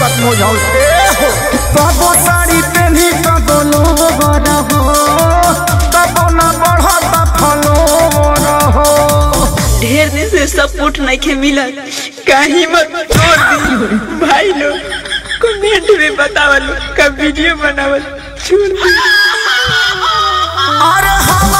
दिक्कत हो जाओ ए हो कबो साड़ी पहनी कबो लोवर हो कबो ना बढ़ता फलोवर हो ढेर दिन से सपोर्ट नहीं के मिलत कहीं मत तोड़ दी भाई लोग कमेंट में बतावल का वीडियो बनावल छोड़ दी अरे हम